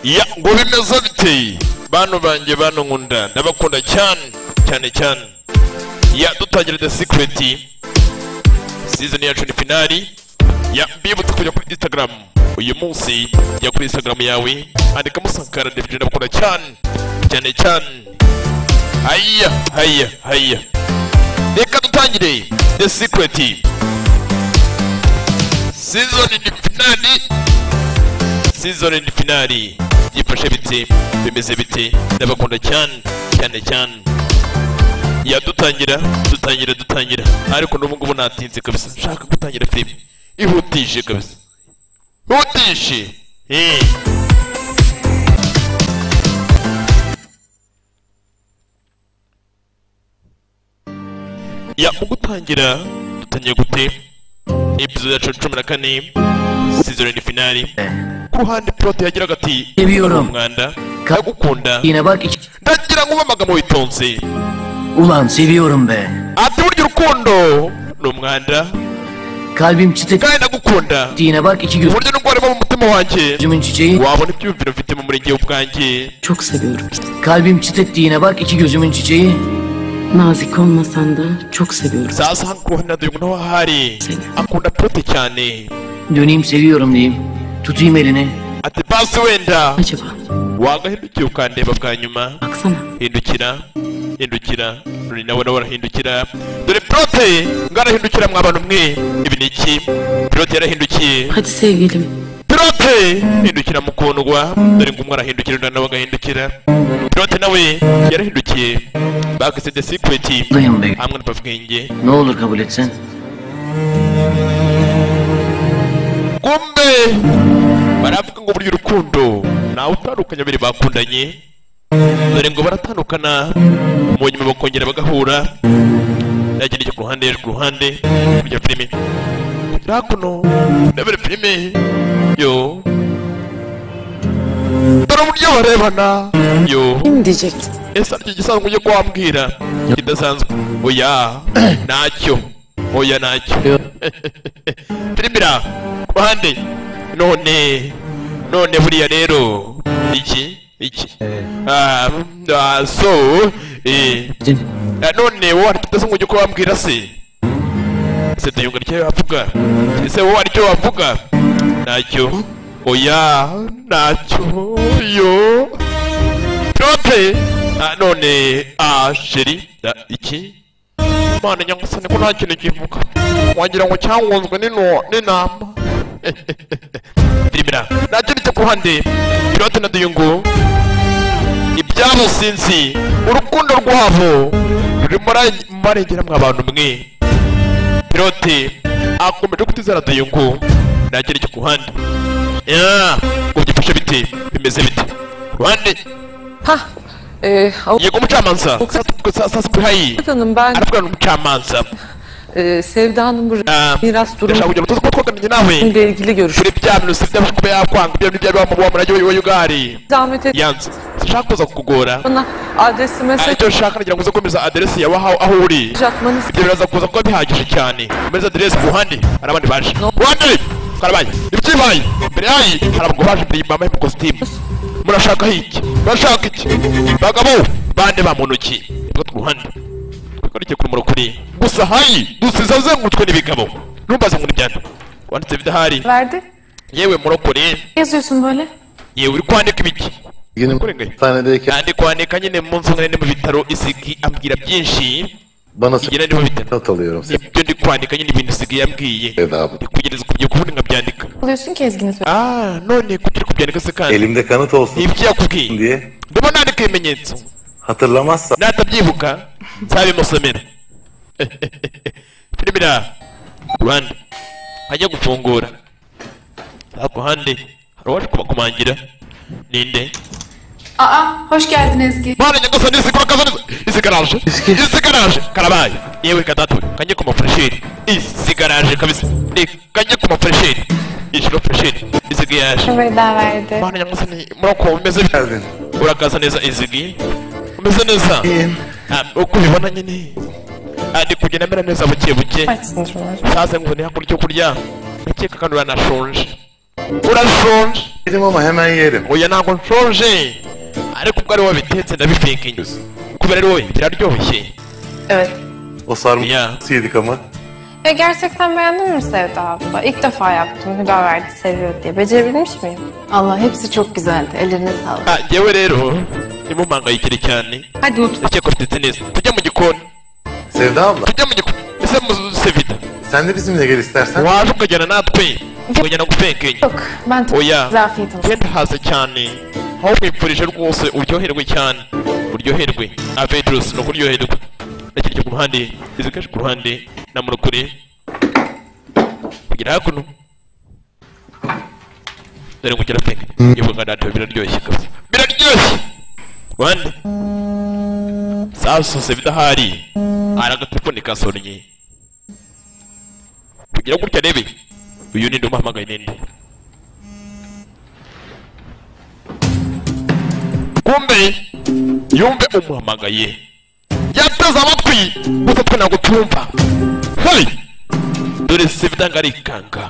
ya ngo bimeze biteye bantu banjye bantu nkunda ndabakunda cyane cyane cyane ya dutangira the secret season yacu ni finali ya mbibutse kujya kuri instagram uyu munsi jya kuri instagram yawe andika musankara ndabyo ndabakunda cyane cyane cyane haya haya haya reka dutangire the secret season ni finali season ni finali byifashe bite bimeze bite ndabakunda cyane cyane cyane ya dutangira dutangira dutangira ariko n'ubu ngubu natinze kabisa nshaka gutangira filime ihutije kabisa ihutije eh ya mu gutangira dutangiye gute episode yacu cumi na kane sizoni finali ku ruhande pilote yagiraga ati Ibiyorum. umwanda Ka- ndagukunda Yine bak iç- ndagira ngo ube amagambo witonze Ulan seviyorum be. ati burya urukundo ni umwanda Kalbim çıtık. kandi ndagukunda Yine bak iki uburyo n'ubwo harimo mu mutima wanjye gözümün çiçeği. wabona ibyumviro mfite mu murenge w'ubwanjye Çok seviyorum. Kalbim çıtık diyene bak iki gözümün çiçeği. Nazik olmasan da çok seviyorum sasa hano ku ruhande naduyungu naho ahari akunda pilote cyane Döneyim seviyorum diyeyim. Tutayım elini. ati basi wenda Acaba wagahindukiye ukandeba bwa nyuma baksana hindukira hindukira dore nawe nawe arahindukira dore pilote ngarahindukira mwa bantu mwe ibi ni iki pilote yarahindukiye hadi sevgilim pilote hindukira mukundwa dore ngo umwe arahindukira undi nawe agahindukira pilote nawe yarahindukiye bakise the secret Buradayım be. hamwe na bavwenge Ne olur kabul etsen. kumbe baravuga ngo burya urukundo ntawe utandukanye babiri bakundanye dore ngo baratandukana mu nyuma bakongera bagahura yagenda ijya ku ruhande ku ruhande kurya filime kugera hakuno ndabere filime yo dore uburyo barebana yo diyecektim. ese aricyo gisanzwe ujye kuwambwira kidasanzwe oya ntacyo oya ntacyo Filime ku ruhande none none buriya rero iki iki Ah, mm, ah, so eh, ah, none wowe hari kidasanzwe ujye kuwambwira se ese duyunga nicyo wavuga ese wowe hari icyo wavuga ntacyo oya ntacyo yo Pilote ah, none ah sheri ah, iki Mana nyamusane ko nta kintu kivuga wagira ngo cyangunzwe n'ino n'intama Birimira nacyo bite ku ruhande Pilote na Duyungu ibyabo sinzi urukundo rwabo ruri muri- mu marengera mw'abantu mwe Pilote akomeje kutizera Duyungu nacyo icyo ku ruhande ya ngo byifashe bite bimeze bite Ku ruhande Hah, e, yego umucamanza sasa kuhayi Avukat Hanım ben aravuga n'umucamanza e, Sevda'nın bu Ah, miras ndashaka durumu kugira ngo tuze kuba twaganiriye nawe ile ilgili görüşürüz. kuri bya bintu si byaba kuba yakwanga ibyo bya biba mu wa murage we ugari Zahmet et yanze sinshaka kuza kukugora bana adresi Ah, mesaj icyo nshaka nagira ngo uze kwemeza aderesi yawe aho aho uri atmanız ibyo biraza kuza kuba bihagije cyane komeza aderesi ku ruhande hari abandi baje ruhande karabaye ibyibaye imbere yayi hari abagabo baje imbere bambaye amakositimu murashaka iki murashaka iki bagabo bande ba mu ntoki reka turuhande twikurikiye ku rumuri kuri gusa hayi dusize azengurutswe n'ibigabo ntumbaze ngo nibyana wanditse bidahari verdi. yewe murokore Ne yazıyorsun böyle? yewe uri kwandika ibiki Yine Kurenganya. hastanedeyken kandi kwandika nyine munsi umwe nari mu bitaro isigi ambwira byinshi bana igera ni mu bitaro not alıyorum. Seni ibyo ndi kwandika nyine ibintu isigi yambwiye Sevda abla. ndi kugereza kubyo kubundi nkabyandika Alıyorsun ki Ezgi'nin söylediği. ah none kugira kubyandika se kandi Elimde kanıt ni olsun ibyo yakubwiye diye ndimo nandika ibimenyetso hatırlamazsan natabyibuka nzabimusomera filime rwanda ajya gufungura ako hande hari uwaje kubakumangira ninde Aa hoş geldin Ezgi. Bana nyagasani isikora kazaniza isi garaje isi garaje karabaye yewe kadatu kanye ku mafuresheri isi garaje kabisa ni kanye ku mafuresheri ishiro furesheri izigi yaje Veda verdi. Bana nyagasani murako umeze bite geldin. urakaza neza izigi umeze neza Ah, uko ubibona nyine Ah, ndi kugenda mera neza buke buke Aç sınırlar. saze ngo ntihabura icyo kurya ndakeka kandi uranashonje urashonje Yerim ama hemen yerim. oya ntabwo nshonje ariko ubwo ari wowe bitetse ndabifeka inyuze kubera ari wowe biraryoshye Evet. O sarma Ya. yedik ama. Ve gerçekten beğendin mi Sevda abla? İlk defa yaptım. Hüda verdi seviyor diye. Becerebilmiş miyim? Allah hepsi çok güzeldi. Ellerine sağlık. ha yewe rero ntimumpangayikire cyane Hadi mutfağa. ndakeka ufite neza tujya mu gikoni Sevda abla tujya mu gikoni ese muzuze vida sen de bizimle gel istersen. waje ukajyana natwe ukajyana gufeka inyuma Yok. Ben tabii. oya Zafiyet olsun. genda hasi cyane aho kwipfurije rwose uryoherwe cyane uryoherwe na petrus ni ukuryoherwa nakirya ku ruhande izikaje ku ruhande namura kure kugera hakuno dore kugera peke yewe kanadiyo biraryoshye kabisa biraryoshye rwanda sasa se bidahari ari agatekoni kasonnye kugira gutya rebe uyu ninde umuhamagaye ninde kumbe yumve umuhamagaye yateze amatwi gusa twe ntabwo tumva hey dore sivdanga ari kanga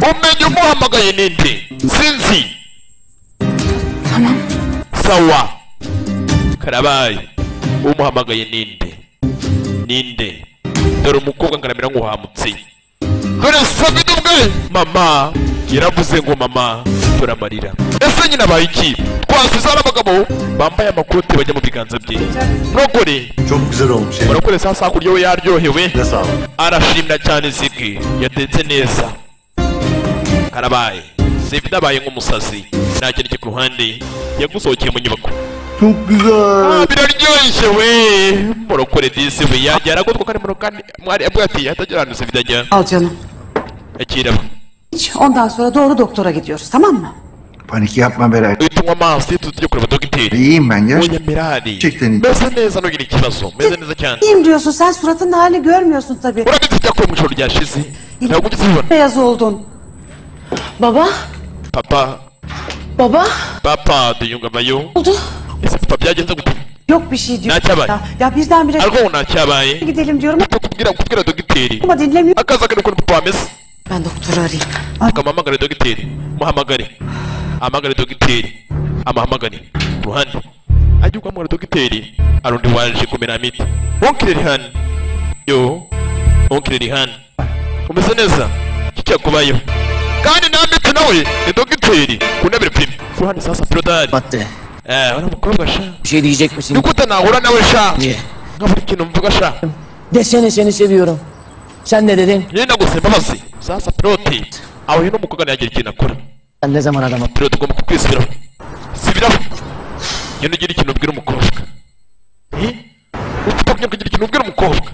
umenye umuhamagaye ninde sinzi tamam sawa karabaye umuhamagaye ninde ninde dore umukobwa ngaramira nk'uhamutse dore sabine ubwe mama yaravuze ngo mama turamarira ese nyine abaye iki twasize ari abagabo bambaye amakoti bajya mu biganza bye nokore Çok güzel olmuş. Yerim. urakore sasa hakurya we yaryohewe Ne sağ ol. arashimira cyane zigi yatetse neza karabaye sivida abaye nk'umusazi nta kintu kiri ku ruhande yagusohokeye mu nyubako Çok güzel. Ah, biraryoshye we murokore disi we yajya aragotwa ko ari murokani mwari abwe ati atagira ahantu sivida ajya Al canım. yakira Hiç. Ondan sonra doğru doktora gidiyoruz tamam mı? Panik yapma Beray. tunywa amazi tujye kureba dogiteri İyiyim ben ya. oya mirari Gerçekten iyi. meze neza ntugire ikibazo meze neza cyane İyiyim diyorsun sen suratın halini görmüyorsun tabii. urabizi ibyakorewe mu ijoro ryashize ntabwo ugize ubibona Beyaz oldun. Baba, papa baba. papa duyungamayo Oldu. ese papa byagenze gute Yok bir şey diyor. Naçabay. Ya, ya birdenbire ariko ntacyabaye gidelim diyorum kubwira kubwira dogiteri ama dinlemiyor. akaza kari ukuntu papa ameze Ben doktoru arayayım. ukamuhamagare dogiteri muhamagare ahamagare dogiteri amuhamagare ku ruhande ajya guhamagara dogiteri hari undi waje kumena miti wonkire rihani yo wonkire rihani umeze neza iki cyakubayeho kandi nta miti nawe ni dogiteri ku ntebe prime ku ruhande sasa pilotari Madde. eh uriya mukobwa sha Bir şey diyecek misin? ni gute nahura nawe sha Niye? nka buri kintu mvuga sha Desene seni seviyorum. Sen ne dedin? nyine nagusaba imbabazi sasa piloti aho hino umukobwa ntiyagira ikintu akora Ben ne zaman adamım? Rero tugomba kukwisubiraho Subiraho Genda ugira ikintu ubwira umukobwa Eh? Ufite kugira kugira ikintu ubwira umukobwa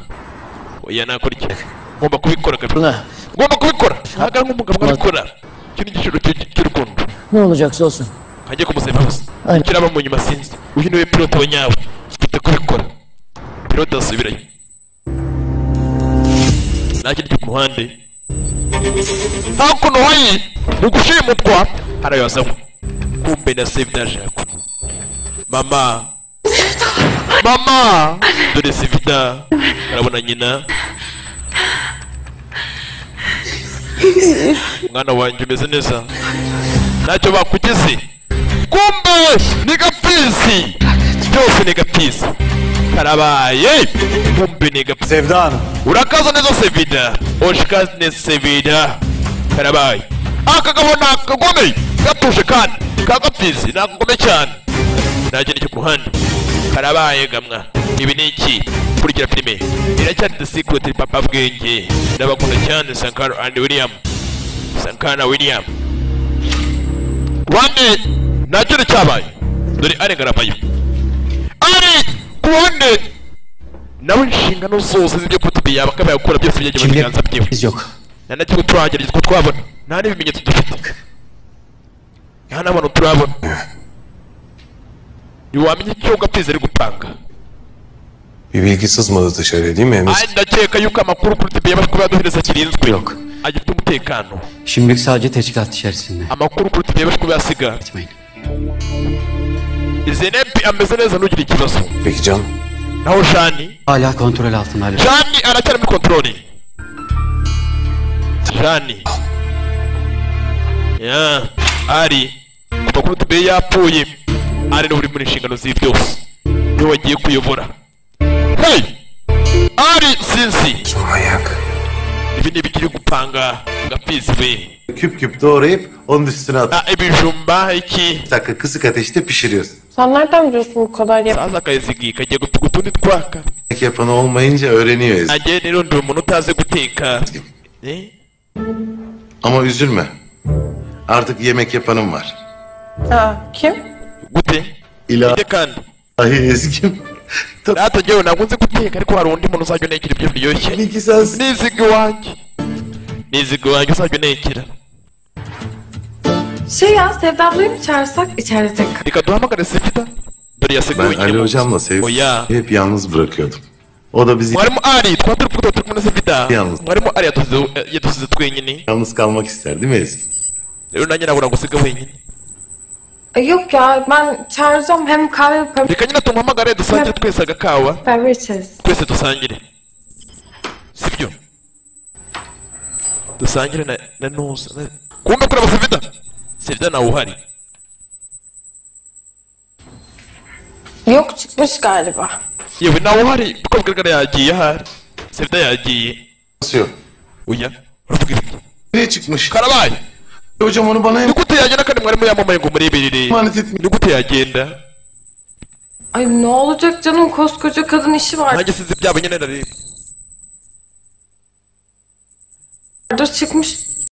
Oya nakora iki Ngomba kubikora kabisa Buna Ngomba kubikora Ntago ari nk'umugabo nkabikora Iki ni igiciro cy'u- cy'urukundo ne olacaksa olsun. Kajya kumusaba imbabazi Aynen. Kiraba mu nyuma sinzi Uyu niwe pilote wa nyawe Ufite kubikora Pilote asubirayo Nakirya ku muhande hakuno hari ugushimutwa arayazamo kumbe na sevidaje yakuno mama mama dore sevida arabona nyina mwana wanjye umeze neza ntacyo bakugize kumbe ni gapfisi byose ni gapfisi karabaye kumbe ni gapfisi Sevda Hanım. Urakaza neza Sevilla. Hoş geldiniz Sevilla. Karabay. Aka kabona kagome. Gatuje kan. Kagapfizi nakagome cyane. Naje n'icyo ku ruhande. Karabaye gamwa. Ibi ni iki? Kurikira filime. Iracyari The Secret Papa Bwenge. Ndabakunda cyane Sankara and William. Sankara William. Rwande nacyo cyabaye. Dore ari garabayo. Ari ku ruhande nawe inshingano zose z'ibyo kutubi yaba akaba yakora byose bijya mu biganza byiwe Biz yok. nta na kimwe turagerageza ko twabona nta n'ibimenyetso dufite nta n'abantu turabona ntiwamenya icyo gapfizi ari gupanga Bir bilgi sızmadı dışarıya değil mi Emir? ari ndakeka yuko amakuru kuri tibi yaba kuba yaduhereza kirinzwe agifite umutekano Şimdilik sadece teşkilat içerisinde. amakuru kuri tibi yaba kuba yasiga Gitmeyin. zenepi ameze neza ntugire ikibazo Peki canım. naho jani Hala kontrol altında. hala. jani aracyari muri kontorori jani Ya, ari amakuru tubiye yapfuye ari niwe uri mu nshingano z'ibi byose niwe wagiye kuyobora hey ari sinsi Manyak. ibi ni ibikiri gupanga gapfizi be Küp küp doğrayıp onun üstüne at. ha ibijumba iki Bir dakika kısık ateşte pişiriyorsun. Sen nereden biliyorsun bu kadar yap? saza akayizigi kagiye gutuka utundi twaka Yemek yapanı olmayınca öğreniyor ezgi. nanjye rero ndi umuntu utazi guteka Eh? Ama üzülme. Artık yemek yapanım var. Ha, kim? gute İlahi ite kandi ezgim. natwe njyewe ntabwo nzi guteka ariko hari undi muntu uzajya unekera ibyo biryoshye Benimki sensin. niziga iwanjye niziga iwanjye uzajya unekera Şey ya Sevda ablayı mı çağırsak içeride tek reka duhamagare sifita dore yaseguye Ben Ali hocamla sevgimi oya hep yalnız bırakıyordum. O da bizi mwarimu ari twaba turi kuvuga turi kumwe na sifita Yalnız. mwarimu ari yadusize- yadusize twenyine yalnız kalmak ister değil mi Ezgi? rero nanjye nabura gusiga wenyine E, Yok ya ben çağıracağım hem kahve yaparım reka nyine tumuhamagare dusangire twese agakawa kahve içeriz. twese dusangire sibyo dusangire na na nusa na- kumbe kureba sivida sivida nawe uhari Yok çıkmış galiba. yewe nawe uhari kuko bigaragara yagiye ahari sivida yagiye Nasıl yok? oya uravuga ibiki Nereye çıkmış? karabaye Hocam onu bana emanet nigute yagenda kandi mwarimu yamamaye ngo mureberere etmiyor. nigute yagenda Ay ne olacak canım koskoca kadın işi var. nanjye sinzi byaba nyine ndareba Orada çıkmış